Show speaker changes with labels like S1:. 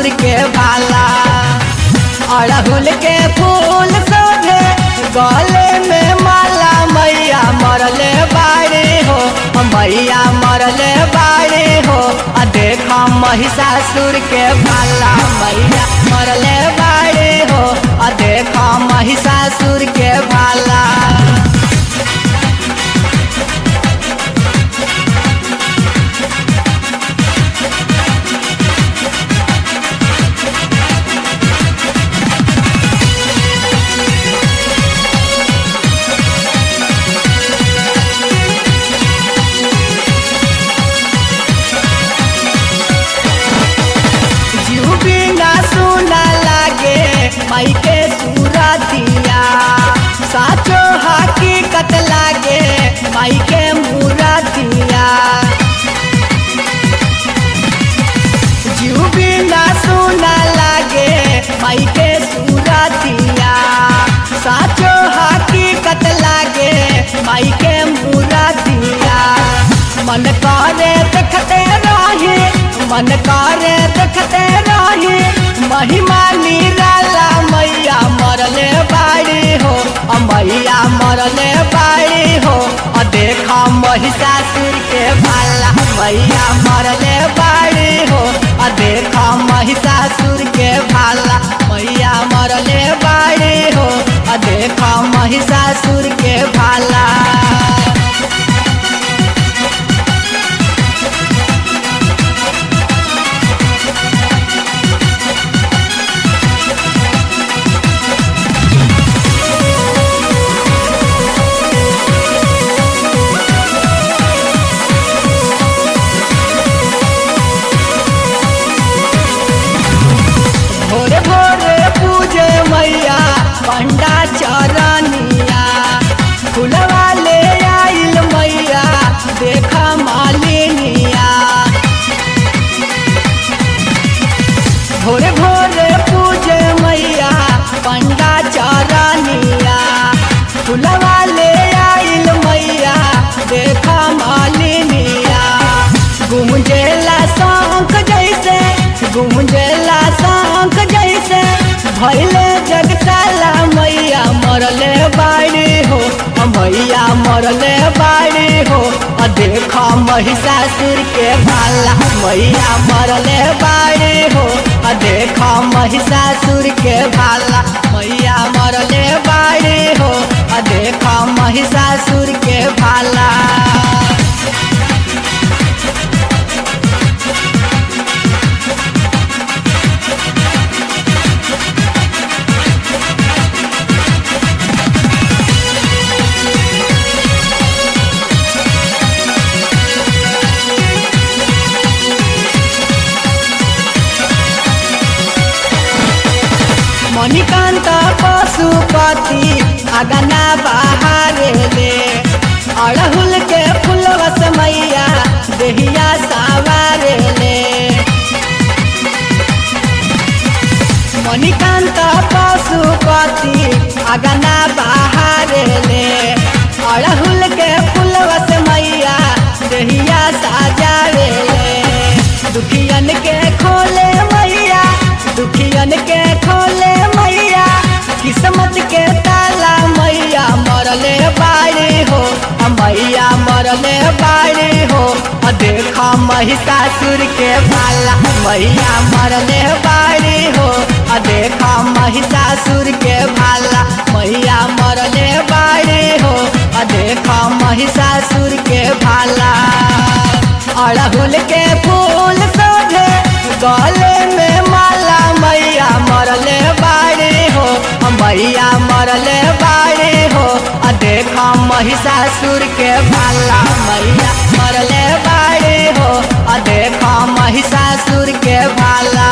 S1: के भाला अड़हुल के फूल सोधे गले में माला मैया मरले बाड़े हो मैया मरले बाड़े हो आ देखा महिषासुर के भाला मैया मरले बाड़े हो आ देखा महिषासुर के भाला जीव बिना सुना लागे माई के सूरतिया साचो हकीकत लागे माई के मूरतिया जीव बिना सुना लागे माई के सूरतिया साचो हकीकत लागे माई के मूरतिया मन करे देखते रहे मन करे देखते रहे महिमा निराला मैया मरले बाड़ी हो अ मैया मरले बाड़ी हो अ देखा महिषासुर के भाला मैया मरले बाड़ी हो अ देखा महिषासुर के भाला मैया मरले बाड़ी हो अ देखा महिषासुर के भाला भोरे भोरे पूजे मैया पंडा चरनिया फुलवा ले आइल मैया देखा मालिनिया भोरे भोरे पूजे मैया पंडा चरनिया फुलवा ले आइल मैया देखा मालिनिया गुमजेला शंख जैसे गुमजेला शंख जैसे भैले जगताला मैया मरले बाड़ी हो अ मैया मरले बाड़ी हो अ देखा महिषासुर के भाला मैया मरले बाड़ी हो अ देखा महिषासुर के भाला मैया मरले बाड़ी हो अ देखा महिषासुर के भाला मणिकांत पशुपति अगना बहारे ले अड़हुल के फुलवस मैया देहिया सावारे ले मणिकांत पशुपति अगना बहारे ले अड़हुल के फुलवस मैया देहिया साजावे ले दुखियन के खोले मैया दुखियन के खोले मैया किस्मत के ताला मैया मरले बाड़ी हो अ मैया मरले बाड़ी हो अ देखा महिषासुर के भाला मैया मरले बाड़ी हो अ देखा महिषासुर के भाला मैया मरले बाड़ी हो अ देखा महिषासुर के भाला अड़हुल के फूल सोधे गले में माला मैया मरले बाड़ी हो मैया मरले बाड़ी हो आ देखा महिषासुर के भाला मैया मरले बाड़ी हो आ देखा महिषासुर के भाला